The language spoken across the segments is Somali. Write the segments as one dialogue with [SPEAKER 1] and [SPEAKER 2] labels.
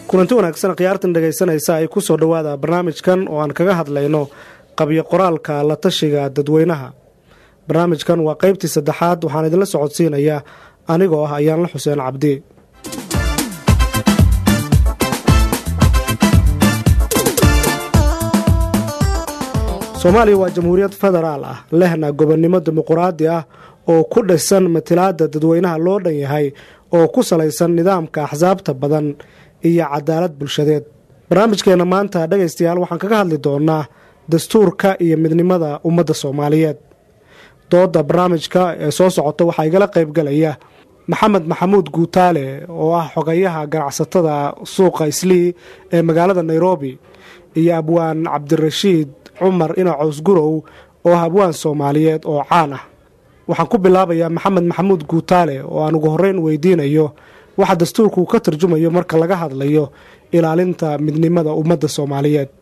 [SPEAKER 1] kulanti wanaagsan khiyaartan dhegaysanaysa ay ku soo dhowaada barnaamijkan oo aan kaga hadlayno qabyo qoraalka la tashiga dadweynaha barnaamijkan waa qaybtii saddexaad waxaan idinla socodsiinayaa anigoo ah ayaanla xuseen cabdi soomaaliya waa jamhuuriyad federaal ah lehna gobonnimo dimuquraadi ah oo ku dhisan matilaada dadweynaha loo dhan yahay oo ku salaysan nidaamka axsaabta badan iyo cadaalad bulshadeed barnaamijkeenna maanta dhegaystayaal waxaan kaga hadli doonaa dastuurka iyo midnimada ummadda soomaaliyeed dooda barnaamijka ee soo socota waxaa igala qaybgalaya maxamed maxamuud guutaale oo ah xogayaha ganacsatada suuqa islii ee magaalada nairobi iyo abwaan cabdirashiid cumar inacows gurow oo ah abwaan soomaaliyeed oo caan ah waxaan ku bilaabayaa maxamed maxamuud guutaale oo aan ugu horreyn weydiinayo waxa dastuurku ka tarjumayo marka laga hadlayo ilaalinta midnimada ummadda soomaaliyeed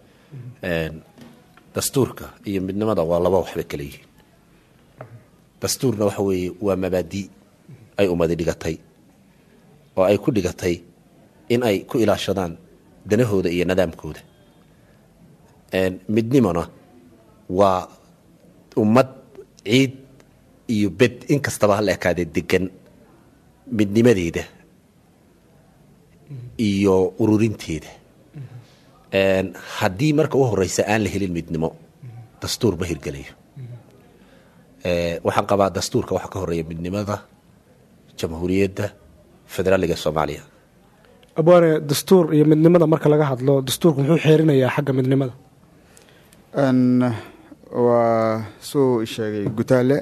[SPEAKER 2] dastuurka iyo midnimada waa laba waxba kala yihiin dastuurna waxa weeye waa mabaadi ay ummadi dhigatay oo ay ku dhigatay in ay ku ilaashadaan danahooda iyo nidaamkooda midnimona waa ummad ciid iyo bed in kastaba hala ekaadee degan midnimadeeda iyo ururinteeda haddii marka u horeysa aan la helin midnimo dastuur ma hirgelayo waxaan qabaa dastuurka waxaa ka horeeya midnimada jamhuuriyadda federaaliga soomaaliya
[SPEAKER 1] abwaane dastuur iyo midnimada marka laga hadlo dastuurku muxuu xeerinayaa xagga midnimada
[SPEAKER 3] waa suu sheegay gutaale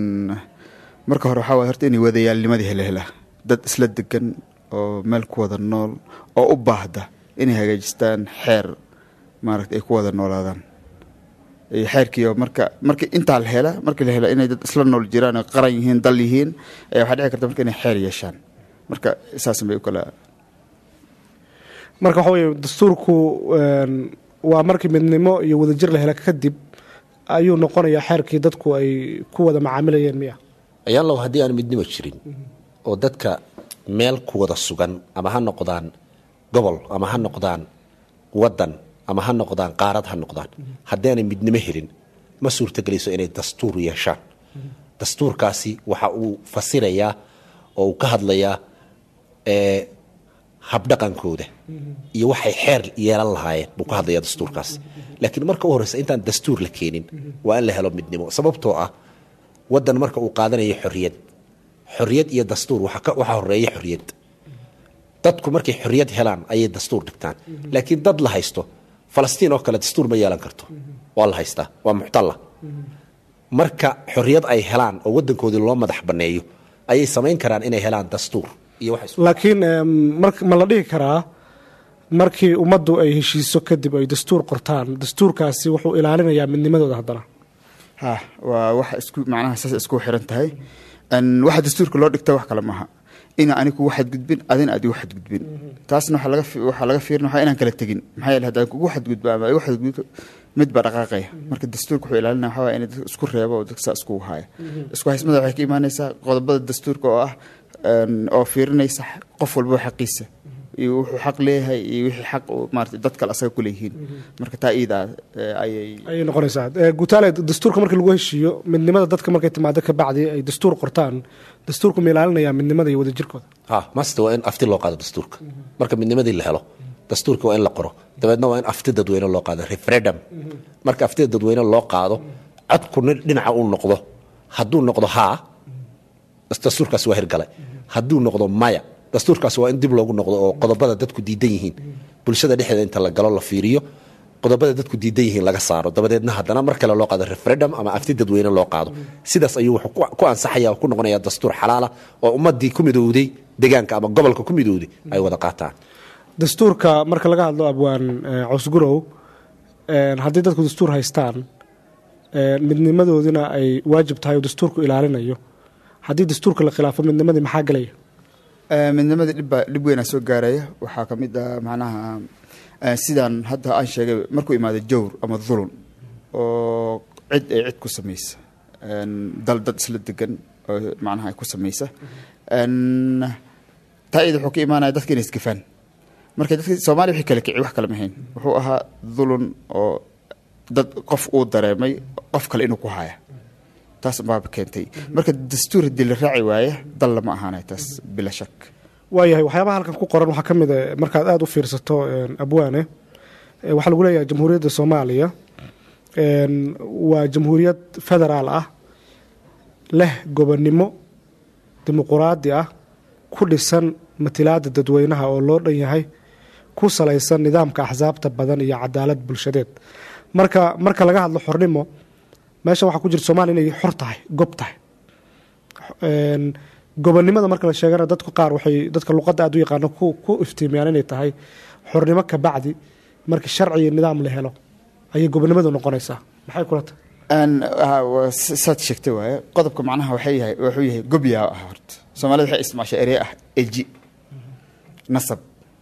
[SPEAKER 3] marka hore waxaa waay horta inay wadayaalnimadii hele helaa dad isla degan oo meel ku wada nool oo u baahda inay hagaajistaan xeer maaragta ay ku wada noolaadaan xeerkiio marka marka intaa la hela markii la hela inay dad isla nool jiraan oo qaran yihiin dal yihiin ayaa waxaa dhici karta marka inay xeer yeeshaan marka saasan bay u kala
[SPEAKER 1] marka waxa weye dastuurku waa markii midnimo iyo wadajir la hela kadib ayuu noqonayaa xeerkii dadku ay ku wada macaamilayeen miya
[SPEAKER 2] ayaanlow haddii aan midnimo jirin oo dadka meel ku wada sugan ama ha noqdaan gobol ama ha noqdaan wadan ama ha noqdaan qaarad ha noqdaan haddii aanay midnimo helin ma suurtagelayso inay dastuur yeeshaan dastuurkaasi waxa uu fasirayaa oo uu ka hadlayaa habdhaqankooda iyo waxay xeer yeelan lahaayeen buu ka hadlayaa dastuurkaasi laakiin marka u horeysa intaan dastuur la keenin waa in la helo midnimo sababtoo ah wadan marka uu qaadanayo xorriyad xorriyad iyo dastuur waxaa horeeya xorriyad dadku markay xorriyad helaan ayay dastuur dhigtaan laakiin dad la haysto falastiin oo kale dastuur ma yeelan karto waa la haystaa waa muxtalla marka xorriyad ay helaan oo wadankoodii loo madax banneeyo ayay samayn karaan inay helaan dastuur
[SPEAKER 1] laakiin ma la dhihi karaa markii ummaddu ay heshiiso kadib ay dastuur qortaan dastuurkaasi wuxuu ilaalinayaa midnimadooda haddana
[SPEAKER 3] ha waa wax isku macnaha saas isku xiran tahay waxa dastuurka loo dhigta wax kale maaha ina ani kugu xadgudbin adina aad igu xadgudbin taasna waxaa laga fiirin waxaa inaan kala tegin maxaa yeele haddaan kugu xadgudbo ama igu xadgudbo mid baa dhaqaaqaya marka dastuurka wuxuu ilaalinaya waxaa waaya in dadka isku reebo oo dadka saa iskugu haya isku haysmada waxay ka imaanaysaa qodobada dastuurka oo ah oo fiirinaysa qof walba xaqiisa iyo wuxuu xaq leeyahay iyo wixii xaq maarata dad kale asaga ku leeyihiin marka taa iidaa ayay
[SPEAKER 1] ayay noqonaysaa guutaale dastuurka markii lagu heshiiyo midnimada dadka markay timaado kabacdi ay dastuur qortaan dastuurku ma ilaalinayaa midnimada iyo wadajirkooda
[SPEAKER 2] ha masta waa in afti loo qaado dastuurka marka midnimadii la helo dastuurka waa in la qoro dabeedna waa in afti dadweyne loo qaado referendum marka aftida dadweyne loo qaado codku dhinaca uu noqdo hadduu noqdo haa dastuurkaasi waa hirgalay hadduu noqdo maya dastuurkaasi waa in dib loogu noqdo oo qodobada dadku diidan yihiin bulshada dhexdeeda inta la galo la fiiriyo qodobada dadku diidan yihiin laga saaro dabadeedna haddana mar kale loo qaado referendum ama afti dadweyne loo qaado sidaas ayuu wuxuu ku ansaxaya oo ku noqonaya dastuur xalaala oo ummadii ku midowday deegaanka ama gobolka ku midowday ay wada qaataan
[SPEAKER 1] dastuurka marka laga hadlo abwaan cosgurow haddii dadku dastuur haystaan midnimadoodina ay waajib tahay oo dastuurku ilaalinayo haddii dastuurka la khilaafo midnimadii maxaa gelaya
[SPEAKER 3] midnimadii dhibbaa dhib weynaa soo gaaraya waxaa ka mid ah macnaha sidaan hadda aan sheegay markuu imaado jawr ama dulun oo cid ay cid ku samaysa dal dad isla degan oo macnaha ku samaysa taa iyada wuxuu ka imaanaya dadka inay isgafaan marka dadka soomaaliya wixii kala kiciy wax kale mahayn wuxuu ahaa dulun oo dad qof uu dareemay qof kale inuu ku haya taas baaba keentay marka dastuur haddii la raaci waaya dal lama ahaanay taas bila shak
[SPEAKER 1] waayahay waxyaabaha halkan ku qoran waxaa ka mid a markaad aada u fiirsato abwaane waxaa lagu leeyahay jamhuuriyadda soomaaliya waa jamhuuriyad federaal ah leh gobonnimo dimuquraadi ah ku dhisan matilaada dadweynaha oo loo dhan yahay ku salaysan nidaamka axsaabta badan iyo cadaalad bulshadeed marka marka laga hadlo xornimo meesha waxaa ku jirta soomaliya inay xor tahay gob tahay gobonnimada marka la sheegana dadku qaar waxay dadka luqadda aad u yaqaano ku iftiimiyaan inay tahay xornimo ka bacdi markii sharci iyo nidaam la helo ayay gobonnimadu noqonaysaa maxay kula tahay
[SPEAKER 3] saad sheegtay waaye qodobka macnaha waxay yahay wuxuu yahay gobyaa ah horta soomaalida waxay isticmaashay erey ah eji nasab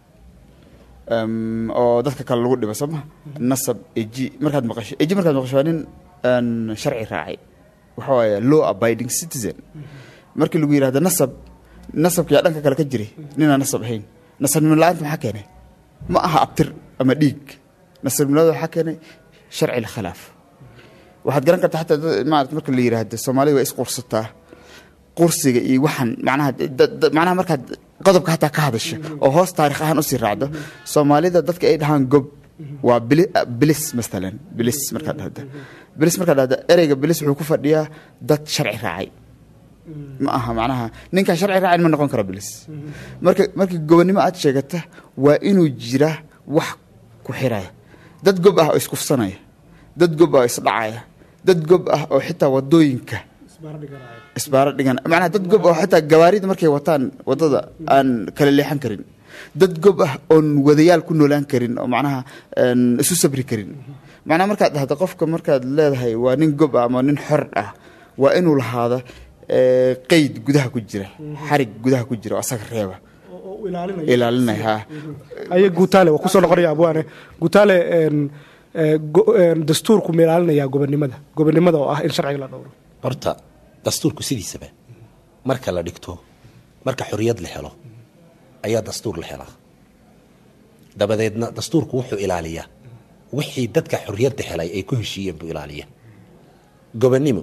[SPEAKER 3] oo dadka kale lagu dhibo soo ma nasab eji markaad maqasho eji markaad maqasho waa nin sharci raacay waxa waaye law abiding citizen markii lagu yidhahdo nasab nasabka yaa dhanka kale ka jiray ninaan nasab ahayn nasabnimo la-aanta maxaa keenay ma aha abtir ama dhiig nasabnimada waxaa keenay sharci lkhilaaf waxaad garan kartaa xataa maarata marka la yidhaahdo soomaalida waa isqursataa qursiga iyo waxaan macnaha macnaha markaad qodobka hataa ka hadasho oo hoos taarikh ahaan usii raacdo soomaalida dadka ay dhahaan gob waa bilis masalan bilis markaad dhahda bilis markaad dhahda ereyga bilis wuxuu ku fadhiyaa dad sharci raacay ma aha macnaha ninkaan sharci raacin ma noqon karo bilis marka markii gobonnimo aad sheegata waa inuu jira wax ku xiraya dad gob ah oo iskufsanaya dad gob ah oo isdhacaya dad gob ah oo xitaa wadooyinka isbaaro dhigan macnaha dad gob oo xitaa gawaarida markay wataan wadada aan kala leexan karin dad gob ah oon wadayaal ku noolaan karin oo macnaha isu sabri karin macnaha markaad dhahdo qofka markaad leedahay waa nin gob ah ama nin xor ah waa inuu lahaado qeyd gudaha ku jira xarig gudaha ku jira oo asaga reeba ilaalinaya ha
[SPEAKER 1] aye guutaale waa kusoo noqonaya abwaane guutaale dastuurku ma ilaalinayaa gobonnimada gobonnimada oo ah in sharciga la dhowro
[SPEAKER 2] horta dastuurku sidiisaba marka la dhigto marka xorriyad la helo ayaa dastuur la helaa dabadeedna dastuurku wuxuu ilaaliyaa wixii dadka xorriyadda helay ay ku heshiiyeen buu ilaaliyaa gobonnimo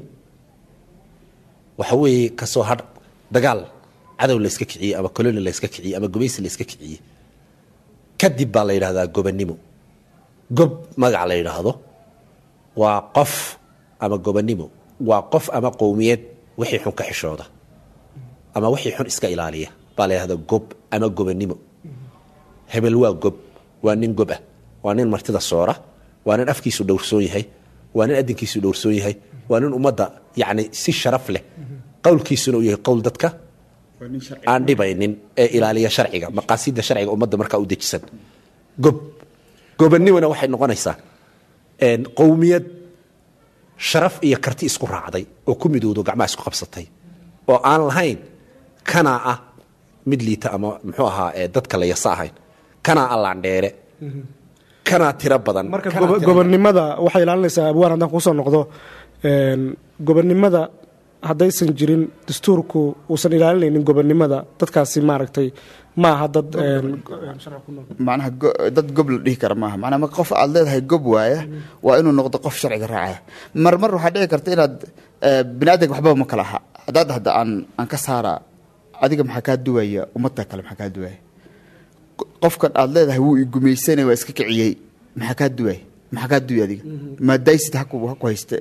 [SPEAKER 2] waxa weeye kasoo hadh dagaal cadow la yska kiciyey ama coloni la yska kiciyey ama gumaysi la yska kiciyey kadib baa la yidhahdaa gobonnimo gob magac la yidhaahdo waa qof ama gobonnimo waa qof ama qowmiyad wixii xun ka xishooda ama wixii xun iska ilaaliya baa la yidhahdaa gob ama gobonnimo hebel waa gob waa nin gob ah waa nin martida soora waa nin afkiisu dhowrsoon yahay waa nin adinkiisu dhowrsoon yahay waa nin ummadda yacni si sharaf leh qowlkiisuna uu yahay qowl dadka aan dhibaynin ee ilaaliya sharciga maqaasida sharciga ummadda markaa u dejisan gob gobonnimona waxay noqonaysaa qowmiyad sharaf iyo karti isku raacday oo ku midowdo gacmaha isku qabsatay oo aan lahayn kanaa ah mid liita ama muxuu ahaa dadka la yasa ahayn kanaa allaandheere kanaa tiro badan
[SPEAKER 1] marka gobonnimada waxay ilaalinaysaa abwaan haddaan kusoo noqdo gobonnimada haddaysan jirin dastuurku uusan ilaalinaynin gobonnimada dadkaasi maaragtay ma aha dad
[SPEAKER 3] macnaha dad gob la dhihi kara maaha macnaha marka qof aad leedahay gob waaya waa inuu noqdo qof sharciga raacaya mar mar waxaa dhici karta inaad bini aadamka waxbaba ma kala aha haddaad hadda aan aan ka saaraa adiga maxaa kaa duwaya ummadda kale maxaa kaa duwaya qofkan aad leedahay wuu igumaysanay waa iska kiciyey maxaa kaa duwaya maxaa kaa duway adiga maadaysid haku haku hayste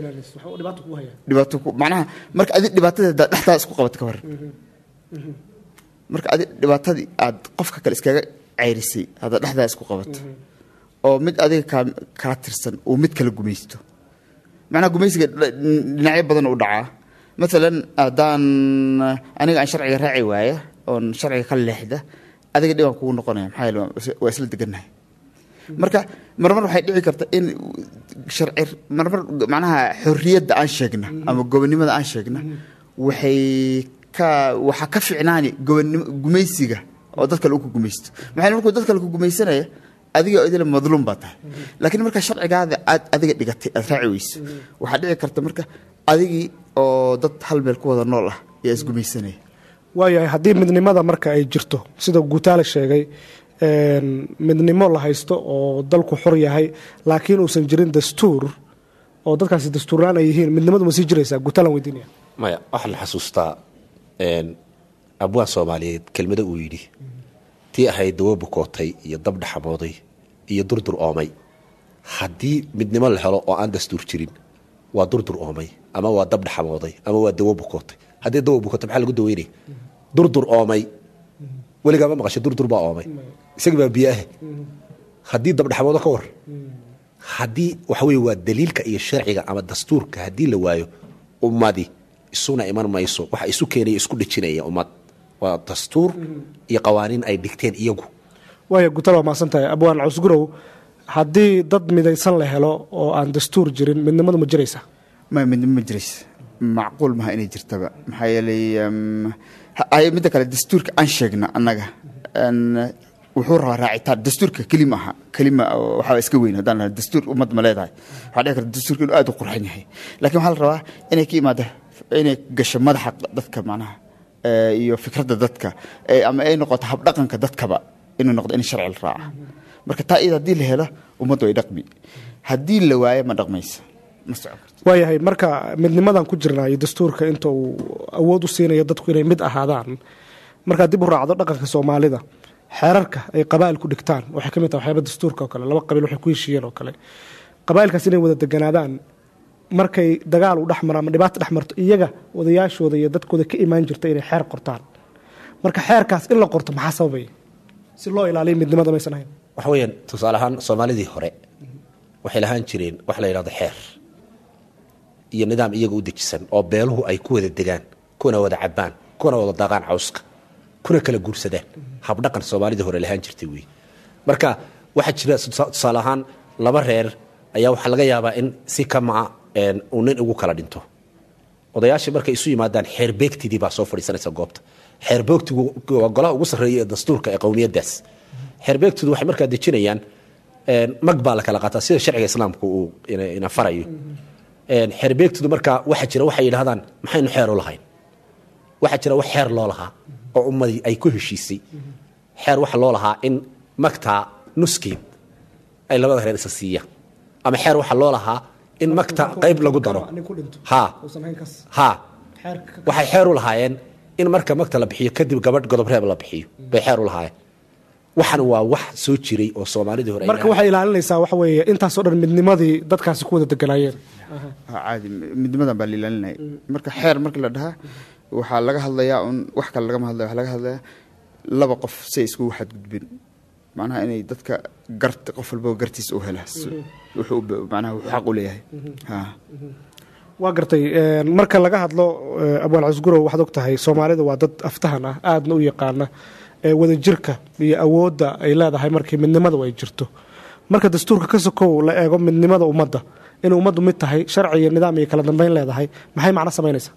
[SPEAKER 3] dhibaato ku macnaha marka adi dhibaatadeeda dhexdaa isku qabat ka waran marka adi dhibaatadii aad qofka kale iskaga ceyrisay hadda dhexdaa isku qabato oo mid adiga kaa kaa tirsan uu mid kala gumaysto macnaha gumaysiga dhinacyo badan u dhacaa maalan haddaan aniga aan sharciga raaci waaya oon sharciga ka leexda adiga dhibaan kugu noqonaya maxaa yeele waa isla degannahay marka marmar waxay dhici karta in sharci marmar macnaha xorriyadda aan sheegna ama gobonnimada aan sheegna waxay ka waxaa ka ficnaani gobonnimo gumaysiga oo dad kale uu ku gumaysto maxaa markuu dad kale ku gumaysanaya adiga idila madluum baa tahay laakiin marka sharcigaada aad adiga dhigatay aad raaci weyso waxaa dhici karta marka adigii oo dad hal meel ku wada nool ah ayaa isgumaysanaya
[SPEAKER 1] waayahay haddii midnimada marka ay jirto sida guutaale sheegay midnimo la haysto oo dalku xor yahay laakiin uusan jirin dastuur oo dadkaasi dastuurlaan ay yihiin midnimadu ma sii jiraysaa gutalan weydiinaya
[SPEAKER 2] maya waxaa la xasuustaa abwaan soomaaliyeed kelmado uu yidhi tii ahayd dawo bukootay iyo dab dhaxamooday iyo durdur oomay haddii midnimo la helo oo aan dastuur jirin waa durdur oomay ama waa dab dhaxamooday ama waa dawo bukootay haddii dawo bukootay maxaa lagu daweynaya durdur oomay weligaa ma maqashay durdur baa oomay isagii baa biyo ah haddii dabdhaxamoodo ka war haddii waxa weye waa daliilka iyo sharciga ama dastuurka haddii la waayo ummadi isuna iman mayso waxa isu keenaya isku dhejinaya ummad waa dastuur iyo qawaaniin ay dhigteen iyagu
[SPEAKER 1] waaya gutal waa mahadsan tahay abwaan cawsgurow haddii dad midaysan la helo oo aan dastuur jirin midnimadu ma jiraysa
[SPEAKER 3] ma midnimo ma jiraysa macquul maha inay jirtaba maxaa yeelay ay midda kale dastuurka aan sheegna annaga wuxuu rabaa raacitaan dastuurka kelima aha kelima waxaa iska weyn haddaan lahaa dastuur ummad ma leedahay waxaa dhici karta dastuurka inuu aad u qurxan yahay laakiin waxaa la rabaa inay ka imaada inay gasho madaxa dadka macnaha iyo fikradda dadka ama ay noqoto habdhaqanka dadkaba inuu noqdo in sharci la raaca marka taa iyada haddii la helo ummaddu ay dhaqmi haddii la waayo ma dhaqmaysa ma socon karto
[SPEAKER 1] waayahay marka midnimadan ku jirnaa iyo dastuurka inta uu awood u siinayo dadku inay mid ahaadaan markaad dib u raacdo dhaqanka soomaalida xeerarka ay qabaa'ilku dhigtaan waxay ka mid tahay waxyaaba dastuurka oo kale laba qabiil waxay ku heshiiyeen oo kale qabaa'ilkaas inay wada deganaadaan markay dagaal u dhex maro ama dhibaato dhex marto iyaga odayaashooda iyo dadkooda ka imaan jirta inay xeer qortaan marka xeerkaas in la qorto maxaa sababaya si loo ilaaliyo midnimada maysan ahayn
[SPEAKER 2] waxa weeyaan tusaale ahaan soomaalidii hore waxay lahaan jireen wax la yidhahdo xeer iyo nidaam iyaga u dejisan oo beeluhu ay ku wada degaan kuna wada cabaan kuna wada daaqaan cawska kuna kala guursadaan habdhaqan soomaalidii hore lahaan jirtay wey marka waxaa jira tusaale ahaan laba reer ayaa waxaa laga yaabaa in si kamaca uu nin ugu kala dhinto odayaashii markay isu yimaadaan xeerbeegtidii baa soo fadhiisanaysa goobta xeerbeegtigu waa golaha ugu sarreeya ee dastuurka ee qowmiyaddaas xeerbeegtidu waxay markaa dejinayaan mag baa la kala qaataa sida sharciga islaamka uu ina farayo xeerbeegtidu markaa waxaa jira waxay yidhahdaan maxaynu xeer u lahayn waxaa jira wax xeer loo lahaa oo ummadii ay ku heshiisay xeer waxa loo lahaa in magtaa nuskeed ay labada reer isa siiyaan ama xeer waxa loo lahaa in magta qayb lagu daro ha ha waxay xeer u lahaayeen in marka magta la bixiyo kadib gabadh godob reeb la bixiyo bay xeer u lahaayeen waxan waa wax soo jiray oo soomaalidii hore
[SPEAKER 1] marka waxay ilaalinaysaa waxa weeye intaasoo dhan midnimadii dadkaasi ku wada deganaayeen
[SPEAKER 3] caadi midnimadan baa la ilaalinaya marka xeer markii la dhahaa waxaa laga hadlayaa un wax kale lagama hadlaya waxaa laga hadlayaa laba qof say iskugu xadgudbin macnaha inay dadka garta qof walbaba gartiisa u hela wuxuu macnaha wuxuu xaq u leeyahay ha
[SPEAKER 1] waa gartay marka laga hadlo abwaan casgurow waxaad og tahay soomaalida waa dad aftahan ah aadna u yaqaana wadajirka iyo awoodda ay leedahay markii midnimadu ay jirto marka dastuurka ka sokow la eego midnimada ummadda inay ummaddu mid tahay sharci iyo nidaam iyo kala dambeyn leedahay maxay macno samaynaysaa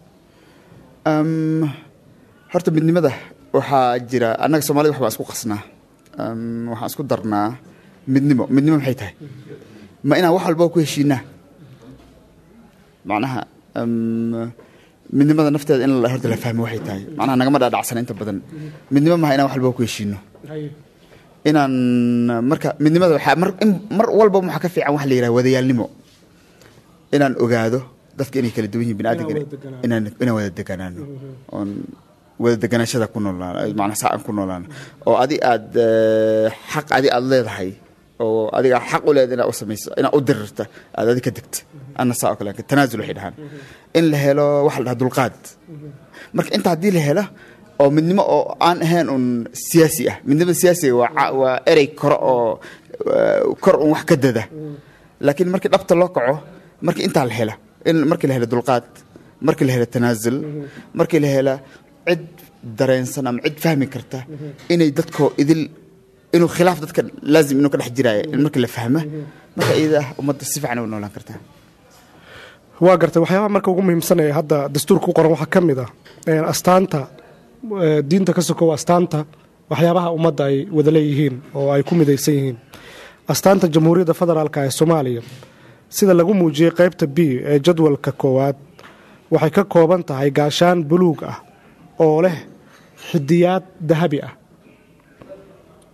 [SPEAKER 3] horta midnimada waxaa jira annaga soomaalida wax baan isku qasnaa waxaan isku darnaa midnimo midnimo maxay tahay ma inaan wax walbaa ku heshiinaa macnaha midnimada nafteeda in horta la fahmo waxay tahay macnaha nagama dhaadhacsana inta badan midnimo maha inaan wax walbaa ku heshiino inaan marka midnimada waxaa mar in mar walba waxaa ka fiican wax la yidhaha wadayaalnimo inaan ogaado dadka inay kala duwan yihin biniaadamka inaan inaan wada deganaano oon wada deganaashada ku noolaan macnaa saa aan ku noolaan oo adi aad xaq adi aad leedahay oo adiga xaq u leeda inaad u samayso inaad u dirirta aad adi ka degta ana saa oo kale tanaasul waxay dhahaan in la helo waxa la dhaha dulqaad marka inta haddii la helo oo midnimo oo aan ahayn un siyaasi ah midnimada siyaasiga waa waa erey kore oo kor un wax ka dada laakiin markii dhabta loo kaco markii intaa la hela in markii la helo dulqaad markii la helo tanaasul markii la hela cid dareensan ama cid fahmi karta inay dadkoo idil inuu khilaaf dadka laazim inuu ka dhex jiraayo in markii la fahmo marka iyada ah ummadda si fiican u noolaan kartaa
[SPEAKER 1] waa gartay waxyaabaha marka ugu muhiimsanaya hadda dastuurka u qoran waxaa ka mid ah astaanta diinta ka sokow astaanta waxyaabaha ummadda ay wada leeyihiin oo ay ku midaysan yihiin astaanta jamhuuriyadda federaalk ee soomaaliya sida lagu muujiyey qaybta b ee jadwalka koowaad waxay ka kooban tahay gaashaan buluug ah oo leh xidiyaad dahabi ah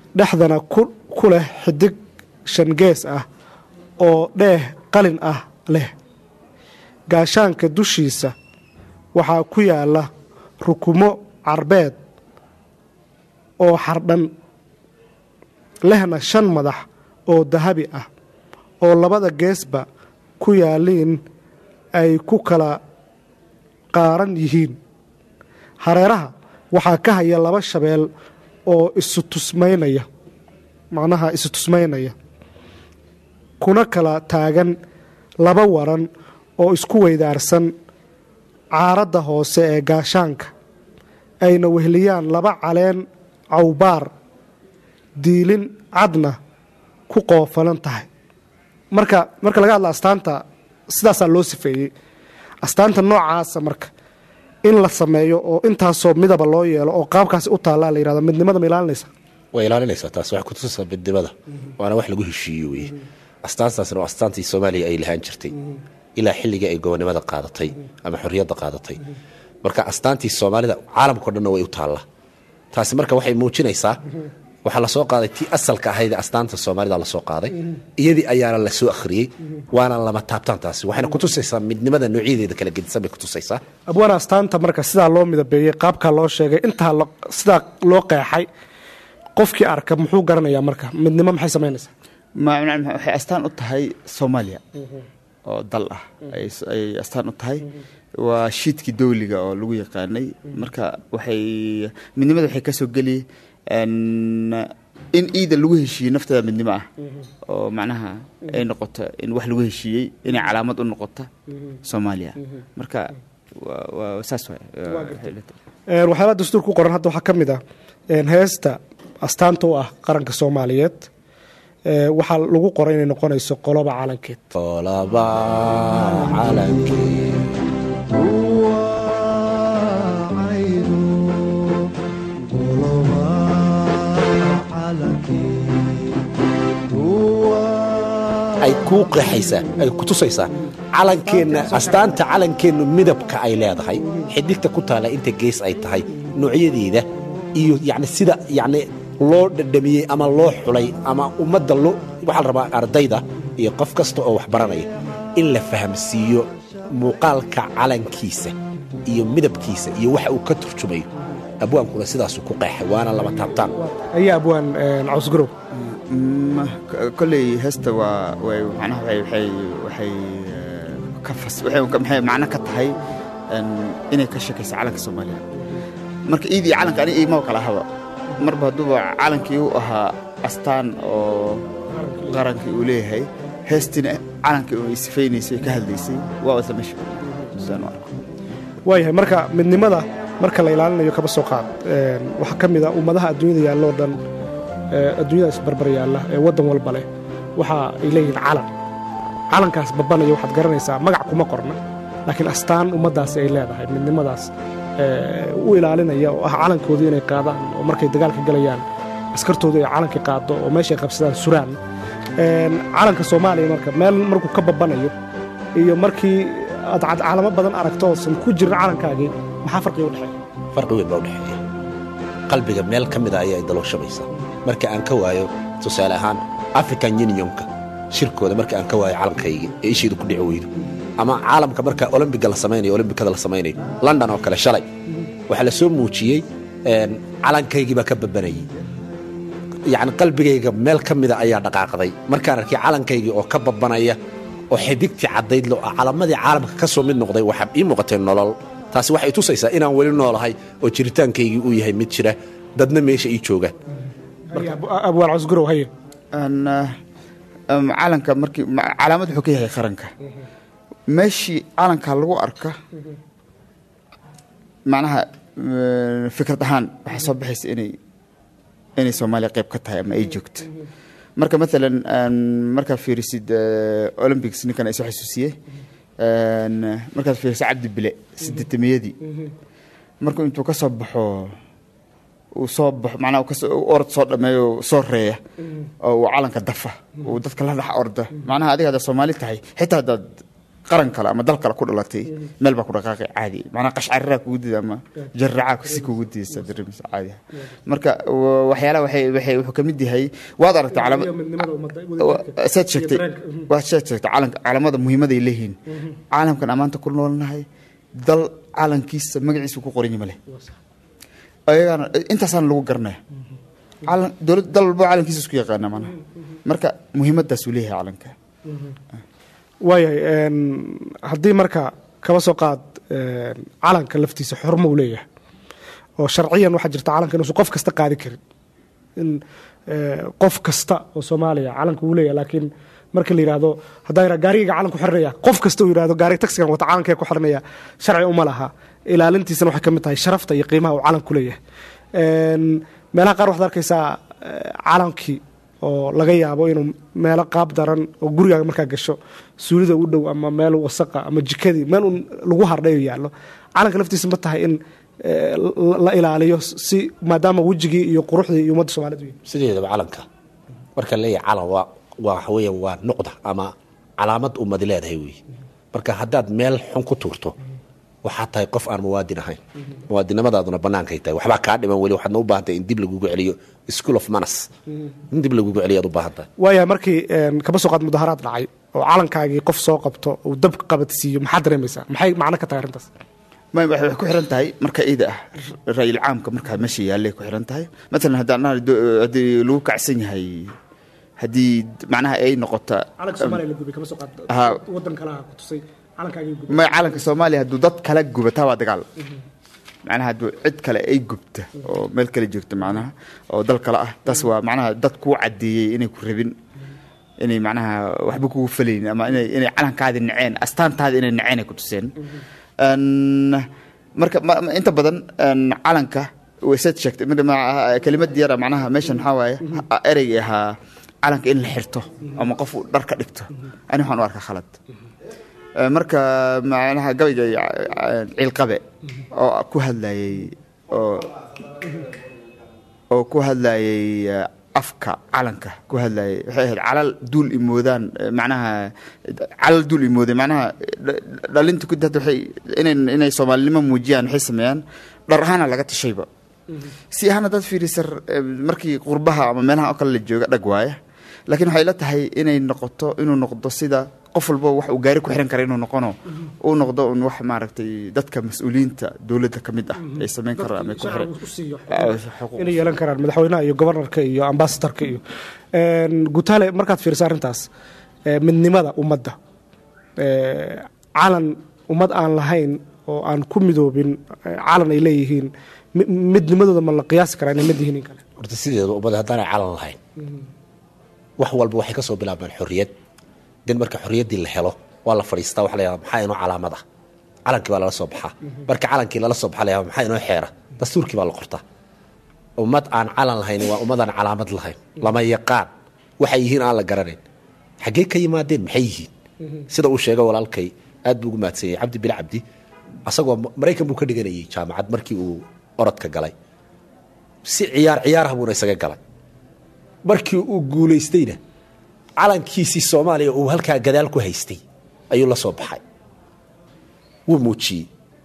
[SPEAKER 1] dhexdana ku leh xidig shan gees ah oo dheeh qalin ah leh gaashaanka dushiisa waxaa ku yaalla rukumo carbeed oo xardhan lehna shan madax oo dahabi ah oo labada geesba ku yaalliin ay ku kala qaaran yihiin hareeraha waxaa ka haya laba shabeel oo isu tusmaynaya macnaha isu tusmaynaya kuna kala taagan laba waran oo isku weydaarsan caaradda hoose ee gaashaanka ayna wehliyaan laba caleen cawbaar diilin cadna ku qoofalan tahay marka marka laga hadla astaanta sidaasaa loo sifeeyey astaanta noocaasa marka in la sameeyo oo intaasoo midaba loo yeelo oo qaabkaasi u taallaa la yihahda midnimada ma ilaalinaysa
[SPEAKER 2] way ilaalinaysaa taas waxay kutusaysaa midnimada waana wax lagu heshiiyo weye astaantaasna waa astaantii soomaaliya ay lahaan jirtay ilaa xilligii ay gobonimada qaadatay ama xorriyadda qaadatay marka astaantii soomaalida caalamkao dhanna way u taallaa taasi marka waxay muujinaysaa waxaa lasoo qaaday tii asalka ahayd astaanta soomaalida lasoo qaaday iyadii ayaana la soo akhriyey waana lama taabtaan taasi waxayna kutusaysaa midnimada noocyadeeda kala gedisan bay kutusaysaa
[SPEAKER 1] abwaana astaanta marka sidaa loo midabeeyey qaabkaa loo sheegay intaa sidaa loo qeexay qofkii arka muxuu garanayaa marka midnimo maxay samaynaysaa
[SPEAKER 3] waxay astaan u tahay soomaaliya oo dal ah ay astaan u tahay waa shiidkii dawliga oo lagu yaqaanay marka waxay midnimada waxay ka soo geli in iida lagu heshiiyey nafteeda midnimo ah oo macnaha ay noqoto in wax lagu heshiiyey inay calaamad u noqoto soomaaliya marka saas
[SPEAKER 1] waxyaabaa dastuur ku qoran hadda waxaa ka mid ah heesta astaanta u ah qaranka soomaaliyeed waxaa lagu qoray inay noqonayso qoloba calankeed
[SPEAKER 2] qoloba calankeed ay kuu qeexaysaa ay kutusaysaa calankeenna astaanta calankeennu midabka ay leedahay xidigta ku taalla inta gees ay tahay noocyadeeda iyo yacni sida yacni loo dhadhamiyey ama loo xulay ama ummadda loo waxaa la rabaa ardayda iyo qof kasta oo wax baranaya in la fahamsiiyo muuqaalka calankiisa iyo midabkiisa iyo waxa uu ka turjumayo abwaankuna sidaasuu ku qeexay waana lama taabtaan
[SPEAKER 1] ayaa abwaan cawsgarow
[SPEAKER 3] kolley heesta waa way macnaha waxay waxay ka fas waxay maxay macno ka tahay inay ka sheekayso calanka soomaaliya marka iidii calanka ani iimaba kala haba marba hadduuba calankii u ahaa astaan oo qarankii uu leeyahay heestina calankii ay sifaynaysay ka hadlaysay waa isla meesha sidaan u arko
[SPEAKER 1] waayahay marka midnimada marka la ilaalinayo kaba soo qaad waxaa ka mid a ummadaha adduunyada yaalloo dhan adduunyada isbarbar yaalla ee waddan walba leh waxa ay leeyihiin calan calankaas babanaya waxaad garanaysaa magac kuma qorna laakiin astaan ummaddaasi ay leedahay midnimadaas u ilaalinaya oo ah calankoodii inay qaadaan oo markay dagaalka galayaan askartoodu ay calankii qaado oo meeshay qabsadaan suraan calanka soomaaliya marka meel markuu ka babanayo iyo markii aad calamo badan aragto oosan ku jirin calankaagii maxaa farqiga u dhexeeya
[SPEAKER 2] farqi weyn baa u dhexeeya qalbiga meel ka mida ayaa dalooshamaysa marka aan ka waayo tusaale ahaan african unionka shirkooda marka aan ka waayo calankaygii ee isheedu ku dhici weydo ama caalamka marka olombiga la samaynayo olombikada la samaynayo london oo kale shalay waxaa la soo muujiyey calankaygii baa ka babanayey yacni qalbigayga meel ka mida ayaa dhaqaaqday markaan arkay calankaygii oo ka babanaya oo xidigtii caddayd lo calamadii caalamka ka soo mid noqday waxaa ii muuqatay nolol taasi waxay tusaysaa inaan weli noolahay oo jiritaankaygii uu yahay mid jira dadna meesha ii joogaan
[SPEAKER 1] abwaan cosgurow haye
[SPEAKER 3] calanka markii calaamad wuxuu ka yahay qaranka meeshii calanka lagu arka macnaha fikrad ahaan waxaa soo baxaysa inay inay soomaaliya qayb ka tahay ama ay joogto marka maalan markaad fiirisid olympics ninkan ay soo xasuusiyey markaad fiirisid cabdi bile sideetamiyadii markuu intuu ka soo baxo uu soo baxo macnaha kasoo orod soo dhameeyo soo reeya oo uu calanka dafa uu dadka la dhex orda macnaha adiga haddaad soomaali tahay xitaa haddaad qaran kale ama dal kale ku dhalatay meel baa ku dhaqaaqay caadi macnaha qashcariraa kugu dida ama jarracaa si kugu didaysa dareemaysa caadi marka wa- waxyaalaha waxay waxay wuxuu ka mid yahay waad aragtay calama saad sheegtay waad saad sheegtay calanka calamada muhiimaday leeyihiin caalamkan ammaanta ku noolnahay dal calankiisa magaciisa ku qoran yahay ma leh ayagana intaasaan lagu garanaya calan dowlad dal walbo calankiisa isku yaqaana maanaha marka muhiimadaasuu leeyahay calanka
[SPEAKER 1] waayahay haddii marka kaba soo qaad een, calanka laftiisa xormo uu leeyahay oo sharciyan waxaa jirta calanka inuusan qof kasta qaadi karin in ee, qof kasta oo soomaaliya calanka uu leeyahay laakiin marka la yidhaahdo haddaan yidhaha gaarigayga calanku xiranaya qof kasta uu yidhahdo gaariga taxigan wata calankee ku xiranaya sharci uma laha ilaalintiisana waxay ka mid tahay sharafta iyo qiimaha uu calanku leeyahay Een, meelaha qaar waxaad arkaysaa ee, calankii oo laga yaabo inuu meelo qaab daran oo gurigaaga markaa gasho suulida u dhow ama meel wasaqa ama jikadii meel un lagu hardhayo yaallo calanka laftiisa ma tahay in ee, la- la ilaaliyo si maadaama wejigii iyo quruxdii iyo ummadda soomaalida u yihin
[SPEAKER 2] sideedaba calanka marka leeyahay calan waa waa waxa weeye waa nuqda ama calaamad ummadi leedahay weeye marka haddaad meel xun ku tuurto waxaa tahay qof aan muwaadin ahayn muwaadinimadaaduna bannaankay tahay waxbaa kaa dhiman weli waxaadna u baahan tahay in dib lagugu celiyo school of manas in dib lagugu celiyo aad u baahan tahay
[SPEAKER 1] waayahay markii een, kaba soo qaad mudaharaad dhacay oo calankaagii qof soo qabto uu dab qabadsiiyo maxaad dareemaysaa maxay macno ka tahay arrintaas
[SPEAKER 3] ma waxay waxay ku xiran tahay marka iida ah ra-yil caamka markaa meesha yaallay ku xiran tahay matalan haddaan nahay do- haddii lagu kacsan yahay haddii macnaha ay noqota
[SPEAKER 1] calanka soomaaliya la gubay kaba soo qaad
[SPEAKER 3] Haa.
[SPEAKER 1] wadan kalaha ku tusay calankaagii gubay
[SPEAKER 3] ma calanka soomaaliya hadduu dad kala gubataa waa dagaal macnaha hadduu cid kale ay gubta oo meel kale joogta macnaha oo dal kale ah taas waa macnaha dad kuu caddeeyey inay ku rabin inay macnaha waxba kugu falayn ama inay inay calankaadi naceen astaantaadi inay naceen ay ku tuseen Een, marka ma- ma- inta badan een, calanka waysaad sheegtay mid- ma- kelimad yara macnaha meeshan maxaa waaye ha- ereygii ahaa calanka in la xirto ama qof uu dhar ka dhigto ani waxaan u arkaa khalad Ee, marka macnaha gabayga eh, ciilqabe oo ku hadlayay oo oo ku hadlayay eh, afka calanka ku hadlayay waxay ahayd calal duul imoodaan eh, macnaha calal duul imooday macnaha dha- dhalinta ku hadda waxay inay inay soomaalinimo muujiyaan waxay sameeyaan dhar ahaana laga tashayba si ahaan haddaad fiirisa eh, markii qurbaha ama meelaha oo kale la jooga dhag waaya laakiin waxay la tahay inay noqoto inuu noqdo sida qof walba wax uu gaari ku xiran kara inuu noqono uu noqdo un wax maaragtay dadka mas-uuliyiinta dowladda ka mid ah ay samayn karaan ama ay ku xiran Ah, xuquuq.
[SPEAKER 1] inay yeelan karaan madaxweynaha iyo gobarnarka iyo ambasadorka iyo Een, gutaale markaad fiiriso arrintaas ee, midnimada ummadda ee, calan ummad aan lahayn oo aan ku midoobin ee, calan ay leeyihiin mi- midnimadooda ma la qiyaasi karaa inay mid yihiin in kale
[SPEAKER 2] horta sideeda ummada haddaanay calan lahayn wax walba waxay ka soo bilaabmaan xorriyad den marka xorriyaddii la helo waa la fadhiistaa waxa la yidhahdaa maxaa inoo calaamad ah calankii baa lala soo baxaa marka calankii lala soo baxa la yidhahdaa maxaa inoo xeera dastuurkii baa la qortaa ummad aan calan lahayn waa ummad aan calaamad lahayn lama yaqaan waxay yihiin aan la garanayn xaggee ka yimaadeen maxay yihiin sida uu sheegay walaalkay aad buu ugu mahadsan yahay cabdi bil cabdi asagoo maraykan buu ka dhiganayay jaamacad markii uu orodka galay si ciyaar ciyaarah buuna isaga galay markii uu guulaystayna calankiisii soomaaliya uu halkaa gadaal ku haystay ayuu la soo baxay wuu muujiyey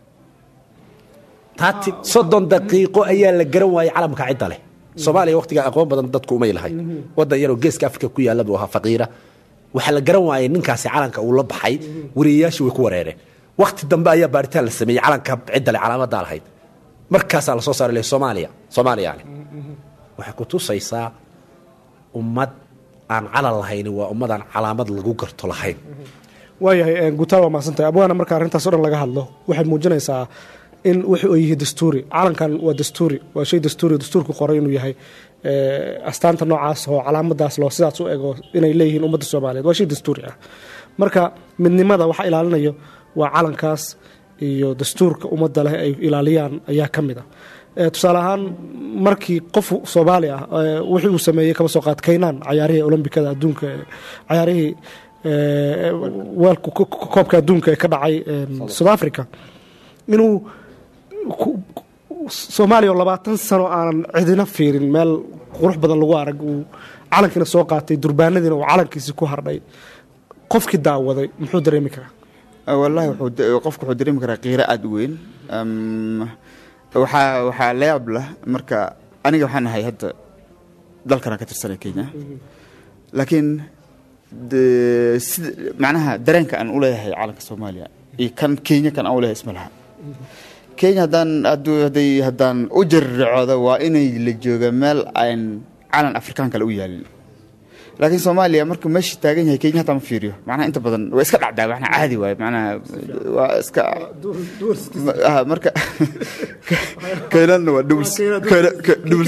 [SPEAKER 2] taati soddon daqiiqo ayaa la garan waayey calamka cidda leh soomaaliya waqtigaa aqoon badan dadku umay lahay wadan yaroo geeska afrika ku yaalla buu ahaa faqiira waxaa la garan waayey ninkaasi calanka uu la baxay wariyayaashii way ku wareereen waqti dambe ayaa baaritaan la sameeyey calanka cidda leh calaamadaa lahayd markaasaa lasoo saaray leh soomaaliya soomaaliya leh waxay ku tusaysaa ummad aan calan lahayn waa ummad aan calaamad lagu garto lahayn
[SPEAKER 1] waayahay gutaal waa mahadsantahay abwaana marka arrintaas o dhan laga hadlo waxay muujinaysaa in wuxuu ay yihi dastuuri calankan waa dastuuri waa shay dastuuri dastuurku qoray inuu yahay astaanta noocaas oo calaamadaas loo sidaas u ego inay leeyihiin ummadda soomaaliyeed waa shay dastuuri ah marka midnimada waxa ilaalinayo waa calankaas iyo dastuurka ummadda leh ay ilaaliyaan ayaa ka mid ah tusaale ahaan markii qof soomaali ah wixii uu sameeyey kaba soo qaad kaynaan cayaarihii olombikada adduunka cayaarihii weelka koobka adduunka ee ka dhacay south africa inuu soomaaliya oo labaatan sano aanan cidina fiirin meel qurux badan lagu arag uu calankiina soo qaatay durbaanadiina uu calankiisii ku hardhay qofkii daawaday muxuu dareemi karaa
[SPEAKER 3] Ah, wallahi wuxuu da- qofku wuxuu dareemi karaa qiiro aada u weyn Am, waxaa waxaa la yaab lah marka aniga waxaan ahay hadda dalkanaan ka tirsanay kenya laakiin de- sida macnaha dareenka aan u leeyahay calanka soomaaliya iyo kan kenya kan aan u leeyahay isma laha kenya haddaan hadduu hadday haddaan u jariricooda waa inay la jooga meel aan calan afrikaan kale u yaalin laakiin soomaaliya markuu meesha taagan yahay kenya hataa ma fiiriyo macnaha inta badan waa iska dhacdaa macnaha caadi waaye macnaha waa iska Ma- ah, marka keynana waa doubles Keyna- ke- doubles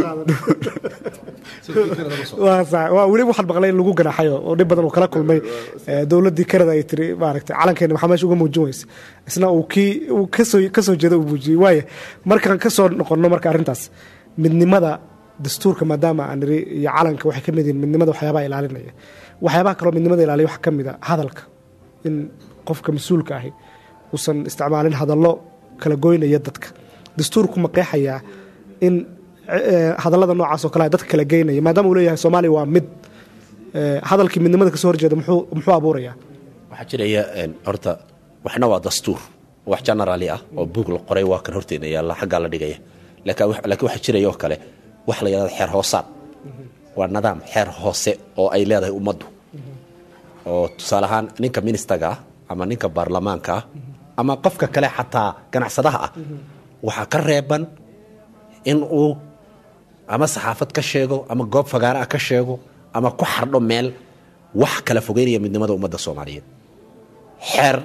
[SPEAKER 1] waa sax waa weli waxaan maqlay in lagu ganaxayo oo dhib badan uu kala kulmay eh, dowladdii kanada ay tiri maaragtay calankeena maxaa meesha uga muujin weyse isna uu kii uu kasoo kasoo jeeda uu muujiyey waaya markaan kasoo noqonno marka arrintaas midnimada dastuurka maadaama aan niri iyo calanka waxay ka mid yihiin midnimada waxyaabaha ilaalinaya waxyaabaha kaloo midnimada ilaaliya waxaa ka mid a hadalka in qofka mas-uulka ahi uusan isticmaalin hadallo kala goynaya dadka dastuurku ma qeexayaa in eh, hadallada noocaas oo kale ah dadka kala geynaya maadaama uu leeyahay soomaaliya waa mid eh, hadalkii midnimada kasoo horjeeda muxuu muxuu abuurayaa
[SPEAKER 2] waxaa jiraya een, horta waxna waa dastuur wax generaali ah oo buug la qoray waa kan horteena yaalla xaggaa la dhigaya laakiin wax- laakiin waxaa jiraya oo kale wax la yidhahda xeer hoosaad waa nidaam xeer hoose oo ay leedahay ummaddu oo tusaale ahaan ninka ministaga ah ama ninka baarlamaanka ah ama qofka kale xataa ganacsadaha ah waxaa ka reeban in uu ama saxaafad ka sheego ama goob fagaara ah ka sheego ama ku xardho meel wax kala fogeynaya midnimada ummadda soomaaliyeed xeer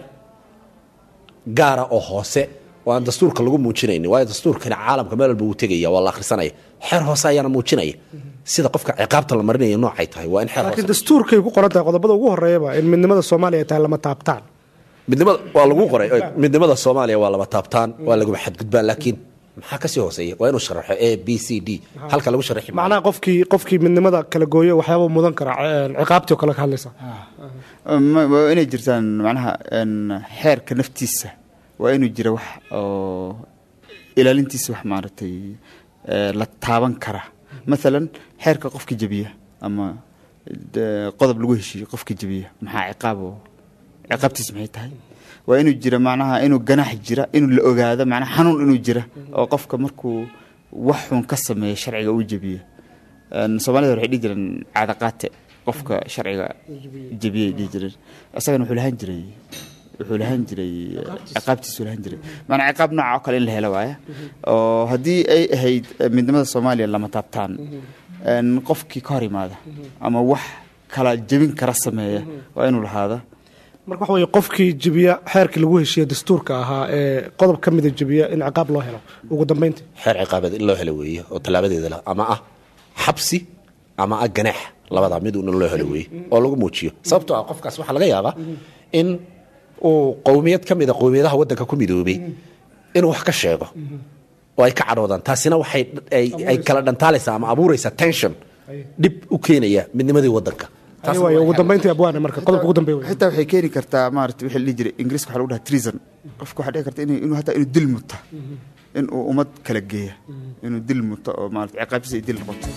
[SPEAKER 2] gaara oo hoose oo aan dastuurka lagu muujinaynin waayo dastuurkani caalamka meel walba wuu tegaya waa la akhrisanaya xeer hoose ayaana muujinaya sida qofka ciqaabta la marinaya noocay tahay waa in xeer
[SPEAKER 1] laakiin
[SPEAKER 2] hoose
[SPEAKER 1] dastuurkay ku qoran tahay qodobada ugu horeeyaba in midnimada soomaaliya ay tahay lama taabtaan
[SPEAKER 2] midnimada waa lagu qoray midnimada soomaaliya waa laba taabtaan waa laguma xadgudbaan laakiin maxaa kasii hooseeya waa inuu sharaxo a b c d halka lagu sharaxi maayo.
[SPEAKER 1] macnaha qofkii qofkii midnimada kala gooyo waxyaaba mudan kara eh, ciqaabtii oo kale ka hadlaysa
[SPEAKER 3] Ma- waa inay jirtaan macnaha een, xeerka naftiisa waa inuu jira wax oo ilaalintiisa wax maaragtay ee, la taaban kara maalan xeerka qofka jebiya ama de- qodob lagu heshiiyo qofka jebiya maxaa ciqaab oo ciqaabtiisa maxay tahay waa inuu jira macnaha inuu ganaax jira inuu la ogaado macnaha xanuun inuu jira oo qofka markuu wax xun ka sameeya sharciga uu jebiyo Een, soomaalida waxay dhihi jireen caadaqaate qofka sharciga jebiyay dhihi jireen isagana wuxuu lahaan jiray wuxuu lahaan jiray ciqaabtiisu lahaan jiray maanaa ciqaab nooca oo kale in la helo waaya oo haddii ay ahayd eh, midnimada soomaaliya lama taabtaan een, qofkii ka hor imaada ama wax kala jebin kara sameeya waa inuu lahaada
[SPEAKER 1] marka waxa weye qofkii jebiya xeerkii lagu heshiiye dastuurka ahaa ee qodob ka mida jebiya in ciqaab loo helo ugu dambeyntii
[SPEAKER 2] xeer ciqaabeed in loo helo weeye oo tallaabadeeda leh ama ah xabsi ama ah ganaax labadaa mid uuna loo helo weeye oo lagu muujiyo sababtoo ah qofkaas waxaa laga yaabaa in uu qowmiyad ka mida qowmiyadaha waddanka ku midoobay inuu wax ka sheego oo ay ka cadhoodaan taasina waxay ay- ay kala dhantaalaysaa ama abuuraysaa tension dhib u keenaya midnimadii waddanka Taas
[SPEAKER 1] Ay, waayo, ugu dambeyntii abwaane marka qodobka ugu dambeeya wey.
[SPEAKER 3] xitaa waxay keeni kartaa maarata wixii la dhihi jiray ingiriiska waxaa lagu dhaha treason qofka waxaa dhici karta inuu inuu hataa inuu dil muta inuu ummad kala geeya inuu dil muto oo maarata ciqaabtiisa ay dil noqoto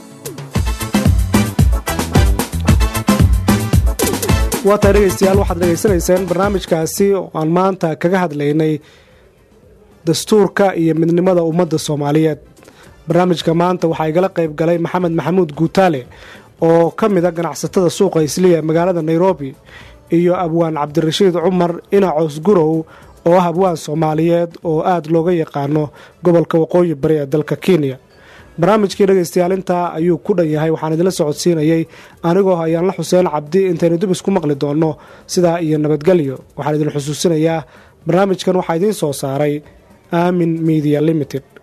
[SPEAKER 1] waa tahay dhegeystayaal waxaad dhegeysanayseen barnaamijkaasi oo aan maanta kaga hadlaynay dastuurka iyo midnimada ummadda soomaaliyeed barnaamijka maanta waxaa igala qayb galay maxamed maxamuud guutaale oo ka mid a ganacsatada suuqa isliya magaalada nairobi iyo abwaan cabdirashiid cumar inacoos gurow oo ah abwaan soomaaliyeed oo aada looga yaqaano gobolka waqooyi bari ee dalka kenya barnaamijkii dhegaystayaal intaa ayuu ku dhan yahay waxaan idinla socodsiinayey anigoo ayaanla xuseen cabdi intaynu dib isku maqli doonno sidaa iyo nabadgelyo waxaan idin xusuusinayaa barnaamijkan waxaa idiin soo saaray aamin media limited